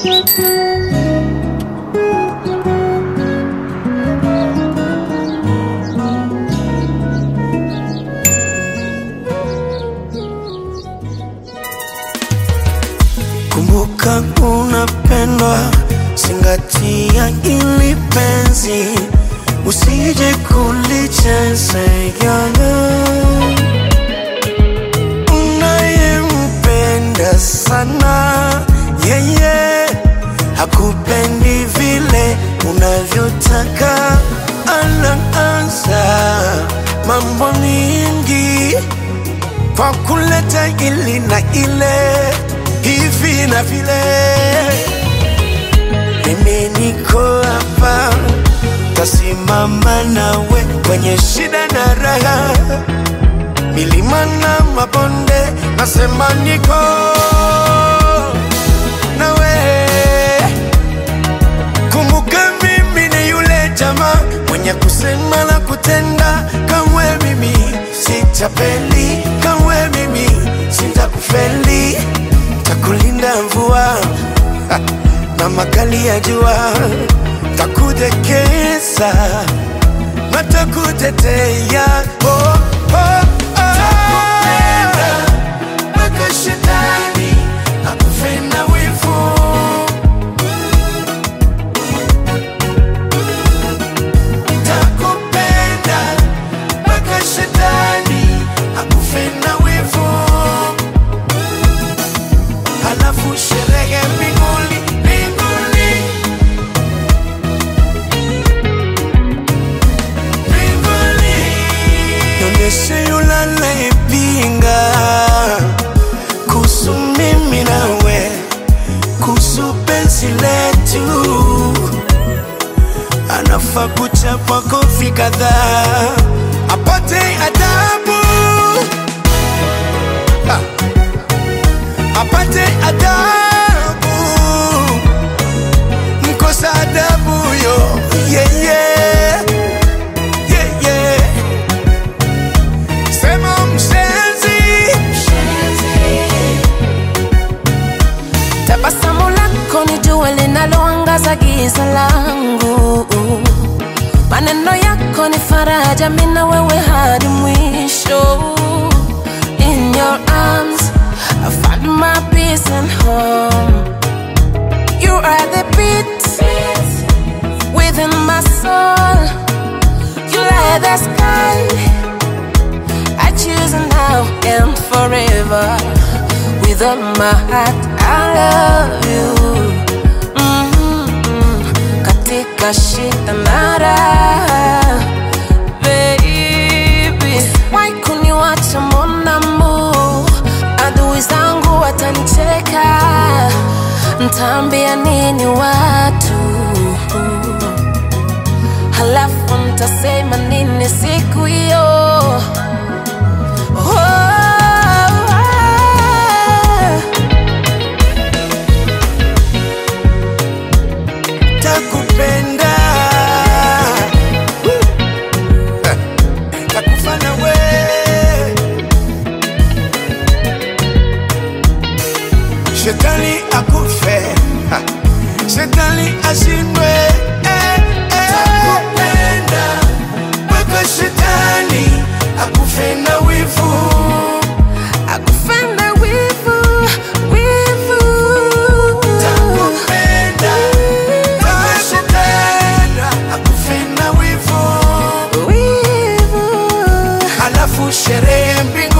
Kumbuka unapendwa, zingatia ili penzi, usije kulichezea. Unayempenda sana yeye hakupendi vile unavyotaka, anaanza mambo mingi kwa kuleta ili na ile hivi na vile. Mimi niko hapa, tasimama nawe kwenye shida na raha, milima na mabonde, nasema niko nawe. Kumbuka mimi ni yule jamaa mwenye kusema na kutenda, kamwe mimi sitapeli, kamwe mimi sitakufeli, takulinda mvua ha, na makali ya jua, takudekeza na takutetea oh, oh, oh. Mpaka shetani akufe na wivu takupenda mpaka shetani akufe na wivu, halafu sherehe mbinguni mbinguni mbinguni, nionyeshe yule anayepinga kuhusu mimi nawe, kuhusu penzi letu anafaa kuchapwa kofi kadhaa apate adabu Ha! apate adabu mkosa adabu yo yeah, yeah. Yeah, yeah. sema mshenzi Tabasamu lako ni jua linaloangaza giza langu, maneno yako ni faraja, mimi na wewe hadi mwisho. In your arms I find my peace and home. You are the beat within my soul. You light the sky. I choose now and forever. With all my heart, I love you. Mm-hmm. Katika shida na raha, baby. Why kuniwacha monamu? Adui zangu watanicheka, ntaambia nini watu? Halafu ntasema nini siku hiyo? Oh, takupenda Woo! Eh, takufa na we shetani akufe Ha! shetani ashindwe eh, eh. takupenda mpaka shetani akufe na wivu akufenda wivu, wivu. takupenda mpaka shetani akufe na wivu Wivu. halafu sherehe mbinguni